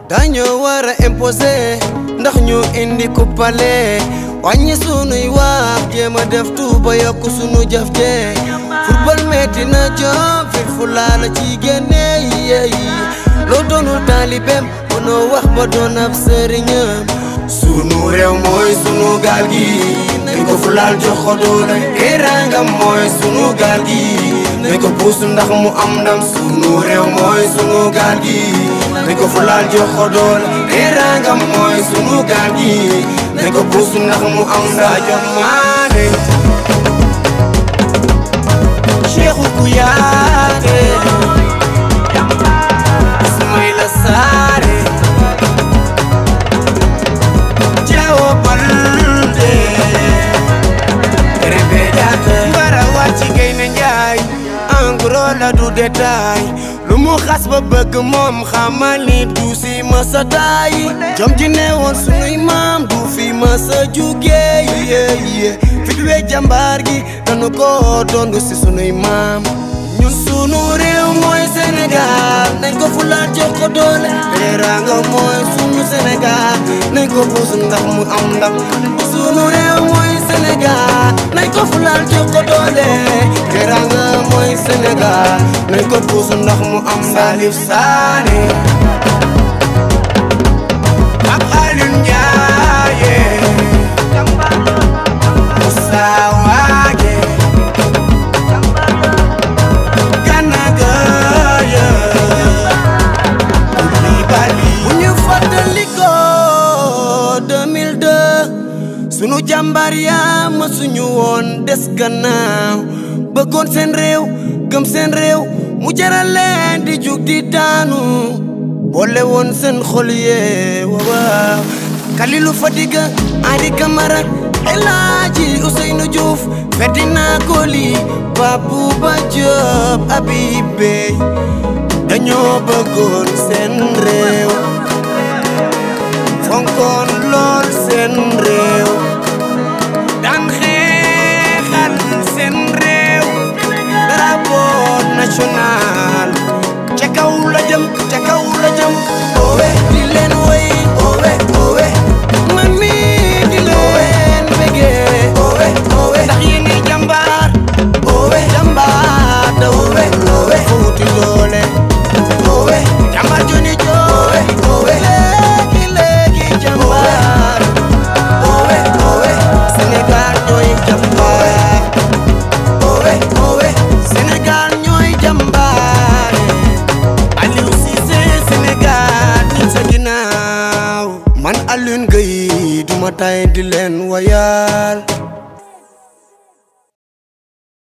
dañoo war a imposé ndax ñu indi kuppale wàññi sunuy wax jéem a def tuuba yokk sunu jëf jee football metti na jom fit fu laala ci génne yeeyi loo doonul taalibeem mënoo wax ba doon ab sëriñam sunu réew mooy sunu gaal gi nañ ko fu laal jox ko doole teraanga mooy sunu gaal gi nañ ko puus ndax mu am ndam sunu réew mooy sunu gaal gi nañ ko fu laal jox ko doole teraanga mooy sunu gaal gi nañ ko puus ndax mu am ndam jox maane Cheikhou Kouyaté Ismaïla Sarré Diao Baldé Krépin Diatta Mbara wàcc Gaynde Njaay en gros la du détail lu mu xas ba bëgg moom xamal ni du si mësa taay jom ji ne woon sunuy maam du fi mësa jugee yéeye fit wee jàmbaar gi nanu ko dondu si sunuy maam ñun sunu réew mooy Sénégal nañ ko fulaat jox ko doole teraanga mooy sunu Sénégal nañ ko puus ndax mu am ndam sunu réew mooy Sénégal nañ ko fulaat jox ko doole teraanga mooy Sénégal nañ ko puus ndax mu am Salif Sané ak Alioune Ndiaye Moussa Wagué Gana Gueye Koulibaly bu ñu fàttaliko 2002 sunu jàmbaar yaa ma suñu woon des gannaaw bëggoon seen réew gëm seen réew mu jaral leen di jug di daanu boole woon seen xol yee waaw Kalilu Fadiga Adi Camara El Hadji Ousseynou Diouf Ferdinand Coly Babouba Diop Habib Beye dañoo bëggoon seen réew fonkoon lool seen réew daan xeexal seen réew drapeau national ca kaw la jëm ca kaw la jëm owe di leen woy owe owe man mi di leen bégee owe owe ndax yéen i jàmbaar owe jàmbaar da owe owe fuuti doole owe jàmbaar joni joowe owe léegi léegi jàmbaar owe owe Sénégal ñooy jàmbaar owe owe Sénégal ñooy jàmbaar Aliou Cissé Sénégal ñun sa ginnaaw man Alioune Gueye duma tay di leen wayal